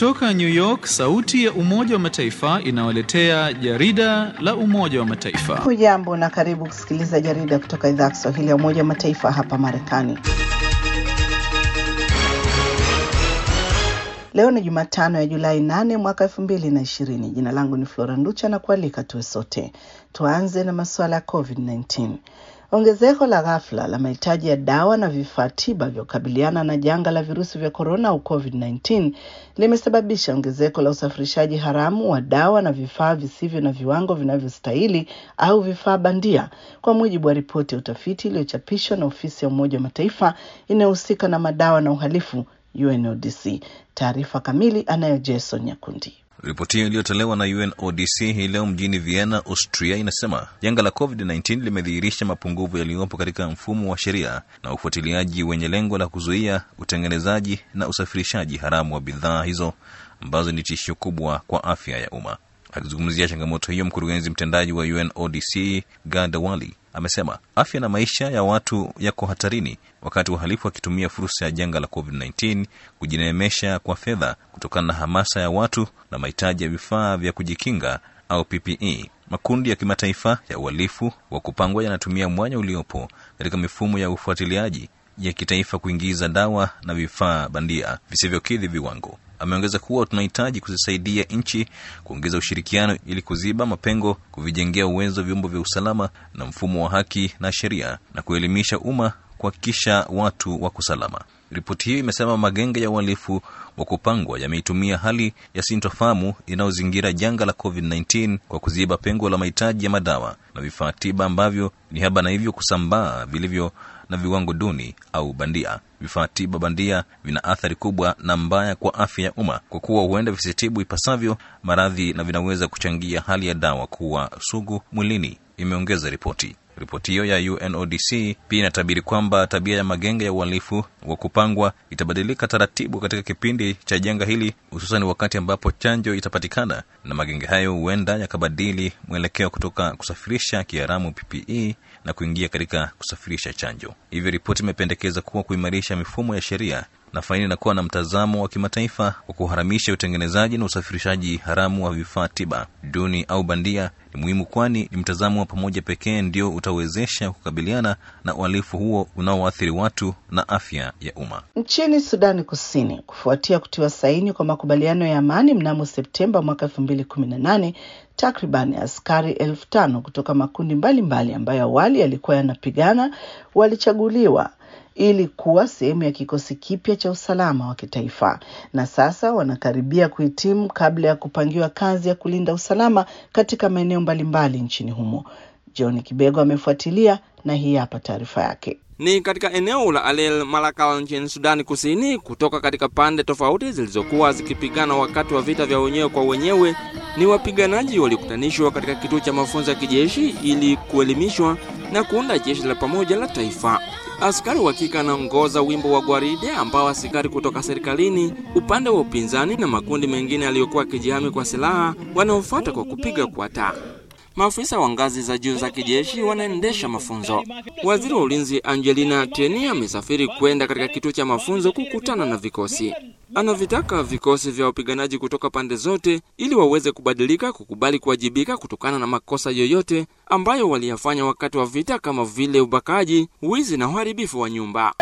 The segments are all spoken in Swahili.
Kutoka New York, sauti ya Umoja wa Mataifa inawaletea jarida la Umoja wa Mataifa. Hujambo na karibu kusikiliza jarida kutoka idhaa ya Kiswahili ya Umoja wa Mataifa hapa Marekani. Leo ni Jumatano ya Julai 8 mwaka 2020. Jina langu ni Flora Nducha na kualika tuwe sote. Tuanze na masuala ya COVID-19. Ongezeko la ghafla la mahitaji ya dawa na vifaa tiba vya kukabiliana na janga la virusi vya korona au COVID-19 limesababisha ongezeko la usafirishaji haramu wa dawa na vifaa visivyo na viwango vinavyostahili au vifaa bandia, kwa mujibu wa ripoti ya utafiti iliyochapishwa na ofisi ya Umoja wa Mataifa inayohusika na madawa na uhalifu UNODC. Taarifa kamili anayo Jason Nyakundi. Ripoti hiyo iliyotolewa na UNODC hii leo mjini Vienna, Austria, inasema janga la COVID-19 limedhihirisha mapungufu yaliyopo katika mfumo wa sheria na ufuatiliaji wenye lengo la kuzuia utengenezaji na usafirishaji haramu wa bidhaa hizo ambazo ni tishio kubwa kwa afya ya umma. Akizungumzia changamoto hiyo, mkurugenzi mtendaji wa UNODC Gada Wali amesema afya na maisha ya watu yako hatarini wakati wahalifu wakitumia fursa ya janga la COVID-19 kujineemesha kwa fedha kutokana na hamasa ya watu na mahitaji ya vifaa vya kujikinga au PPE. Makundi ya kimataifa ya uhalifu wa kupangwa yanatumia mwanya uliopo katika mifumo ya ufuatiliaji ya kitaifa kuingiza dawa na vifaa bandia visivyokidhi viwango. Ameongeza kuwa tunahitaji kuzisaidia nchi kuongeza ushirikiano ili kuziba mapengo, kuvijengea uwezo vyombo vya usalama na mfumo wa haki na sheria, na kuelimisha umma kuhakikisha watu wako salama. Ripoti hiyo imesema magenge ya uhalifu wa kupangwa yameitumia hali ya sintofahamu inayozingira janga la COVID-19 kwa kuziba pengo la mahitaji ya madawa na vifaa tiba ambavyo ni haba na hivyo kusambaa vilivyo na viwango duni au bandia. Vifaa tiba bandia vina athari kubwa na mbaya kwa afya ya umma kwa kuwa huenda visitibu ipasavyo maradhi na vinaweza kuchangia hali ya dawa kuwa sugu mwilini, imeongeza ripoti. Ripoti hiyo ya UNODC pia inatabiri kwamba tabia ya magenge ya uhalifu wa kupangwa itabadilika taratibu katika kipindi cha janga hili, hususan wakati ambapo chanjo itapatikana, na magenge hayo huenda yakabadili mwelekeo kutoka kusafirisha kiharamu PPE na kuingia katika kusafirisha chanjo. Hivyo ripoti imependekeza kuwa kuimarisha mifumo ya sheria na faini na kuwa na mtazamo wa kimataifa wa kuharamisha utengenezaji na usafirishaji haramu wa vifaa tiba duni au bandia ni muhimu, kwani ni mtazamo wa pamoja pekee ndio utawezesha kukabiliana na uhalifu huo unaoathiri watu na afya ya umma. Nchini Sudani Kusini, kufuatia kutiwa saini kwa makubaliano ya amani mnamo Septemba mwaka elfu mbili kumi na nane takriban askari elfu tano kutoka makundi mbalimbali mbali ambayo awali yalikuwa yanapigana walichaguliwa ili kuwa sehemu ya kikosi kipya cha usalama wa kitaifa na sasa wanakaribia kuhitimu kabla ya kupangiwa kazi ya kulinda usalama katika maeneo mbalimbali nchini humo. John Kibego amefuatilia na hii hapa taarifa yake. Ni katika eneo la Alel Malakal nchini Sudani Kusini, kutoka katika pande tofauti zilizokuwa zikipigana wakati wa vita vya wenyewe kwa wenyewe. Ni wapiganaji waliokutanishwa katika kituo cha mafunzo ya kijeshi ili kuelimishwa na kuunda jeshi la pamoja la taifa. Askari wa kike anaongoza wimbo wa gwaride ambao askari kutoka serikalini, upande wa upinzani na makundi mengine yaliyokuwa kijihami kwa silaha wanaofuata kwa kupiga kwa taa. Maafisa wa ngazi za juu za kijeshi wanaendesha mafunzo. Waziri wa ulinzi Angelina Teny amesafiri kwenda katika kituo cha mafunzo kukutana na vikosi. Anavitaka vikosi vya wapiganaji kutoka pande zote ili waweze kubadilika, kukubali kuwajibika kutokana na makosa yoyote ambayo waliyafanya wakati wa vita, kama vile ubakaji, wizi na uharibifu wa nyumba.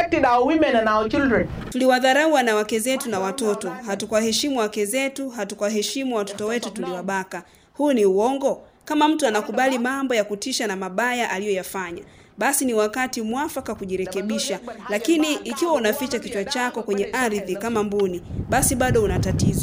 Tuliwadharau wanawake zetu na watoto, hatukuwaheshimu wake zetu, hatukuwaheshimu watoto wetu, tuliwabaka. Huu ni uongo. Kama mtu anakubali mambo ya kutisha na mabaya aliyoyafanya, basi ni wakati mwafaka kujirekebisha. Lakini ikiwa unaficha kichwa chako kwenye ardhi kama mbuni, basi bado una tatizo.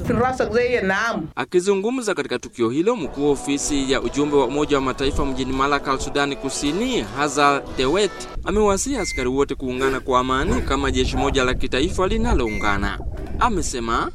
Akizungumza katika tukio hilo, mkuu wa ofisi ya ujumbe wa Umoja wa Mataifa mjini Malakal, Sudani Kusini, Hazal Dewet amewasihi askari wote kuungana kwa amani kama jeshi moja la kitaifa linaloungana. Amesema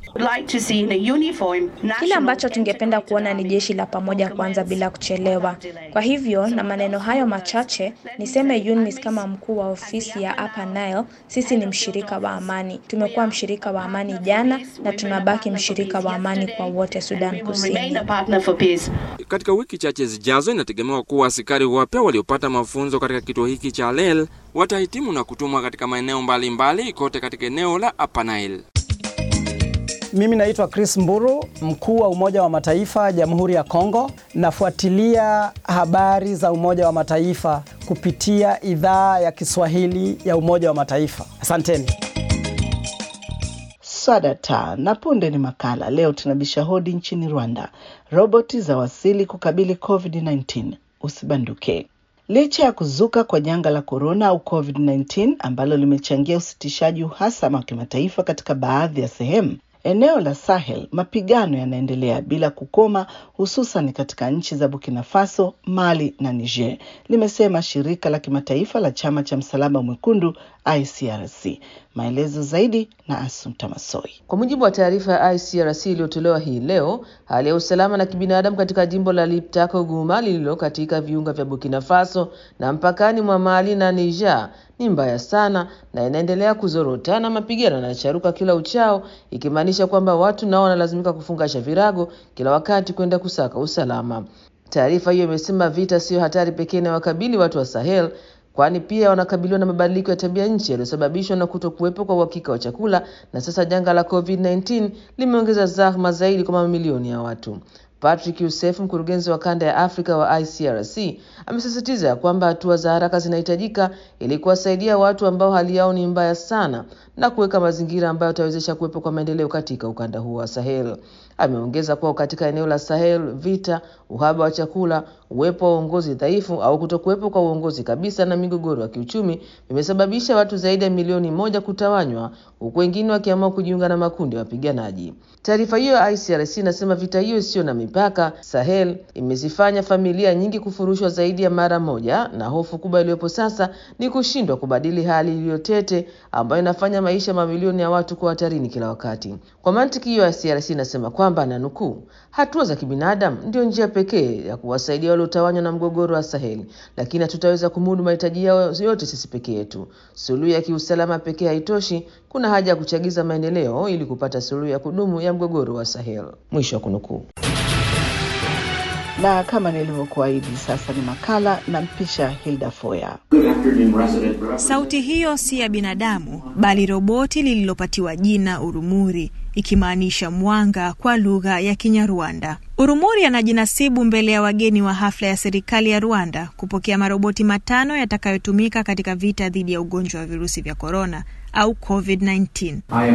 kile ambacho tungependa kuona ni jeshi la pamoja kwanza bila kuchelewa. Kwa hivyo na maneno hayo machache niseme UNMISS kama mkuu wa ofisi ya Upper Nile, sisi ni mshirika wa amani. Tumekuwa mshirika wa amani jana na tunabaki mshirika wa amani kwa wote Sudan Kusini. Katika wiki chache zijazo, inategemewa kuwa askari wapya waliopata mafunzo katika kituo hiki cha Lel watahitimu na kutumwa katika maeneo mbalimbali kote katika eneo la Upper Nile. Mimi naitwa Chris Mburu, mkuu wa Umoja wa Mataifa Jamhuri ya Kongo. Nafuatilia habari za Umoja wa Mataifa kupitia idhaa ya Kiswahili ya Umoja wa Mataifa. Asanteni. Swadata na punde ni makala. Leo tunabisha hodi nchini Rwanda. Roboti za wasili kukabili COVID-19. Usibanduke. Licha ya kuzuka kwa janga la korona au COVID-19 ambalo limechangia usitishaji uhasama wa kimataifa katika baadhi ya sehemu, eneo la Sahel mapigano yanaendelea bila kukoma, hususan katika nchi za Burkina Faso, Mali na Niger, limesema shirika la kimataifa la chama cha msalaba mwekundu ICRC. Maelezo zaidi na Assunta Masoi. Kwa mujibu wa taarifa ya ICRC iliyotolewa hii leo, hali ya usalama na kibinadamu katika jimbo la Liptako Guma lililo katika viunga vya Burkina Faso na mpakani mwa Mali na Niger ni mbaya sana na inaendelea kuzorota na mapigano yanacharuka kila uchao, ikimaanisha kwamba watu nao wanalazimika kufungasha virago kila wakati kwenda kusaka usalama. Taarifa hiyo imesema vita siyo hatari pekee inayowakabili watu wa Sahel kwani pia wanakabiliwa na mabadiliko ya tabia nchi yaliyosababishwa na kutokuwepo kwa uhakika wa chakula, na sasa janga la COVID-19 limeongeza zahma zaidi kwa mamilioni ya watu. Patrick Youssef, mkurugenzi wa kanda ya Afrika wa ICRC, amesisitiza ya kwamba hatua za haraka zinahitajika ili kuwasaidia watu ambao hali yao ni mbaya sana na kuweka mazingira ambayo yatawezesha kuwepo kwa maendeleo katika ukanda huo wa Sahel. Ameongeza kuwa katika eneo la Sahel, vita, uhaba wa chakula, uwepo wa uongozi dhaifu au kutokuwepo kwa uongozi kabisa na migogoro ya kiuchumi vimesababisha watu zaidi ya milioni moja kutawanywa, huku wengine wakiamua kujiunga na makundi ya wapiganaji. Taarifa hiyo ya ICRC inasema vita hiyo isiyo na mipaka Sahel imezifanya familia nyingi kufurushwa zaidi ya mara moja, na hofu kubwa iliyopo sasa ni kushindwa kubadili hali iliyotete ambayo inafanya maisha mamilioni ya watu kuwa hatarini kila wakati. Kwa mantiki hiyo, ICRC inasema kwamba na nukuu, hatua za kibinadamu ndio njia pekee ya kuwasaidia waliotawanywa na mgogoro wa Saheli, lakini hatutaweza kumudu mahitaji yao yote sisi peke yetu. Suluhu ya kiusalama pekee haitoshi. Kuna haja ya kuchagiza maendeleo ili kupata suluhu ya kudumu ya mgogoro wa Sahel. Mwisho wa kunukuu. Na kama nilivyokuahidi, sasa ni makala na mpisha Hilda Foya. Sauti hiyo si ya binadamu bali roboti lililopatiwa jina Urumuri, ikimaanisha mwanga kwa lugha ya Kinyarwanda. Urumuri anajinasibu mbele ya wageni wa hafla ya serikali ya Rwanda kupokea maroboti matano yatakayotumika katika vita dhidi ya ugonjwa wa virusi vya korona au COVID-19.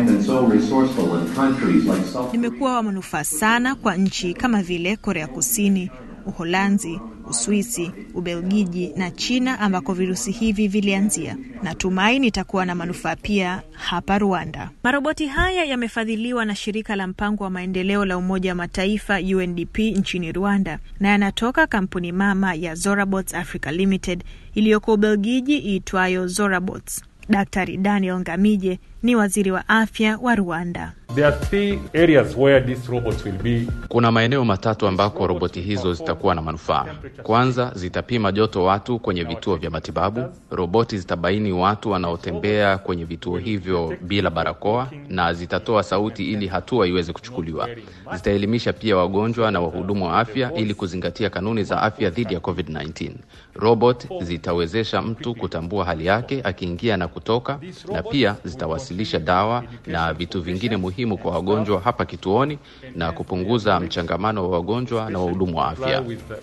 Nimekuwa wa manufaa sana kwa nchi kama vile Korea Kusini, Uholanzi, Uswisi, Ubelgiji na China ambako virusi hivi vilianzia. Natumai nitakuwa na manufaa pia hapa Rwanda. Maroboti haya yamefadhiliwa na shirika la mpango wa maendeleo la Umoja wa Mataifa UNDP nchini Rwanda na yanatoka kampuni mama ya Zorabots Africa Limited iliyoko Ubelgiji iitwayo Zorabots. Daktari Daniel Ngamije ni waziri wa afya wa Rwanda. There are three areas where these robots will be. Kuna maeneo matatu ambako roboti hizo zitakuwa na manufaa. Kwanza, zitapima joto watu kwenye vituo vya matibabu. Roboti zitabaini watu wanaotembea kwenye vituo hivyo bila barakoa na zitatoa sauti ili hatua iweze kuchukuliwa. Zitaelimisha pia wagonjwa na wahudumu wa afya ili kuzingatia kanuni za afya dhidi ya COVID-19. Robot zitawezesha mtu kutambua hali yake akiingia na kutoka, na pia zitawasilisha dawa na vitu vingine muhimu kwa wagonjwa hapa kituoni na kupunguza mchangamano wa wagonjwa na wahudumu wa afya.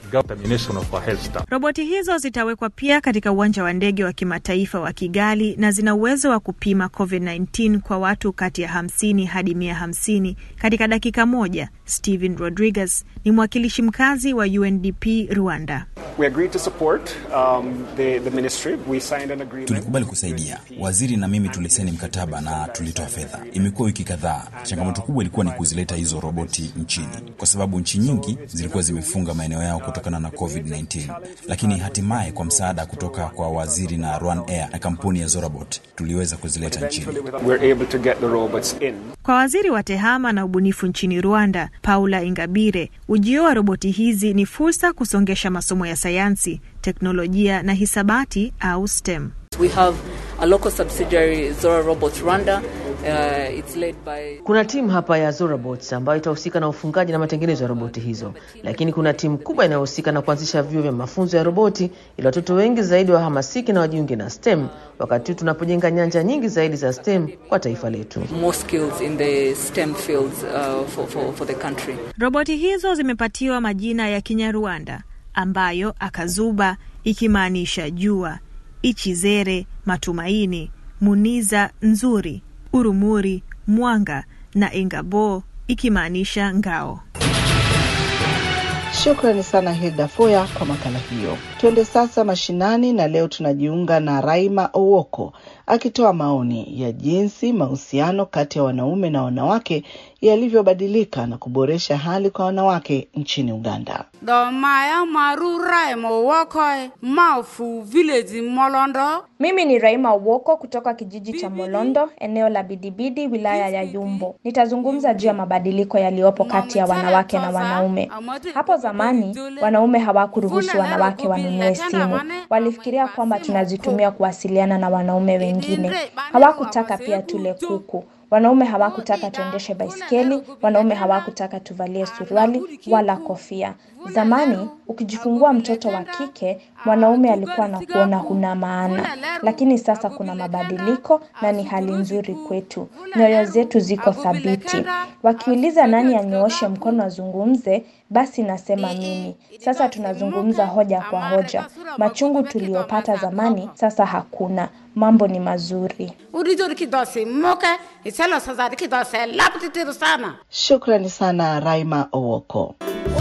Roboti hizo zitawekwa pia katika uwanja wa ndege wa kimataifa wa Kigali na zina uwezo wa kupima COVID-19 kwa watu kati ya 50 hadi 150 katika dakika moja. Steven Rodriguez ni mwakilishi mkazi wa UNDP Rwanda. We agreed to support, um, the, the ministry. We signed an agreement. Tulikubali kusaidia. Waziri na mimi tulisaini mkataba na tulitoa fedha. Imekuwa wiki kadhaa. Changamoto kubwa ilikuwa ni kuzileta hizo roboti nchini, kwa sababu nchi nyingi zilikuwa zimefunga maeneo yao kutokana na COVID-19, lakini hatimaye kwa msaada kutoka kwa waziri na Rwan Air na kampuni ya Zorabot tuliweza kuzileta nchini. We're able to get the robots in. Kwa waziri wa tehama na ubunifu nchini Rwanda, Paula Ingabire, ujio wa roboti hizi ni fursa kusongesha masomo ya sayansi, teknolojia na hisabati au STEM. We have a local subsidiary Zora Robots Rwanda Uh, it's led by Kuna timu hapa ya Zorabots ambayo itahusika na ufungaji na matengenezo ya roboti hizo, lakini kuna timu kubwa inayohusika na kuanzisha vyuo vya mafunzo ya roboti ili watoto wengi zaidi wahamasike na wajiunge na STEM, wakati huu tunapojenga nyanja nyingi zaidi za STEM kwa taifa letu. more skills in the STEM fields uh, for, for, for the country. Roboti hizo zimepatiwa majina ya Kinyarwanda ambayo akazuba ikimaanisha jua, ichizere matumaini, muniza nzuri, urumuri mwanga na engabo ikimaanisha ngao. Shukrani sana Hilda Foya kwa makala hiyo. Tuende sasa mashinani, na leo tunajiunga na Raima Owoko akitoa maoni ya jinsi mahusiano kati ya wanaume na wanawake yalivyobadilika na kuboresha hali kwa wanawake nchini Uganda. Domaya maru Raima Owoko Mafu village Molondo. Mimi ni Raima Uwoko kutoka kijiji cha Molondo, eneo la Bidibidi, wilaya ya Yumbo. Nitazungumza juu ya mabadiliko yaliyopo kati ya wanawake na wanaume. Hapo zamani wanaume hawakuruhusu wanawake wanunue simu. Walifikiria kwamba tunazitumia kuwasiliana na wanaume wengine. Hawakutaka pia tule kuku. Wanaume hawakutaka tuendeshe baiskeli, wanaume hawakutaka tuvalie suruali wala kofia. Zamani ukijifungua mtoto wa kike, mwanaume alikuwa na kuona huna maana, lakini sasa kuna mabadiliko na ni hali nzuri kwetu. Nyoyo zetu ziko thabiti. Wakiuliza nani anyooshe mkono azungumze, basi nasema mimi. Sasa tunazungumza hoja kwa hoja. Machungu tuliyopata zamani sasa hakuna. Mambo ni mazuri. Urijori kidose moke iselo sazari kidose laptitiru sana. Shukrani sana Raima Owoko.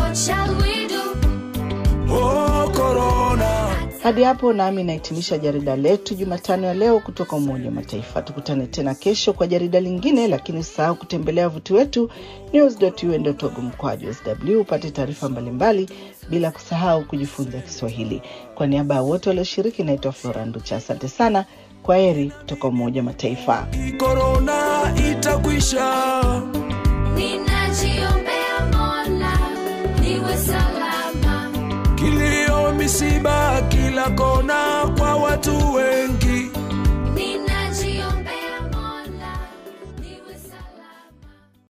Hadi hapo nami nahitimisha jarida letu Jumatano ya leo kutoka Umoja wa Mataifa. Tukutane tena kesho kwa jarida lingine, lakini usisahau kutembelea wavuti wetu news.un.org mkwaju sw upate taarifa mbalimbali, bila kusahau kujifunza Kiswahili. Kwa niaba ya wote walioshiriki, naitwa Flora Nducha. Asante sana, kwa heri kutoka Umoja wa Mataifa. korona itakwisha. Ninajiombea Mola niwe salama. Kilio, misiba kila kona kwa watu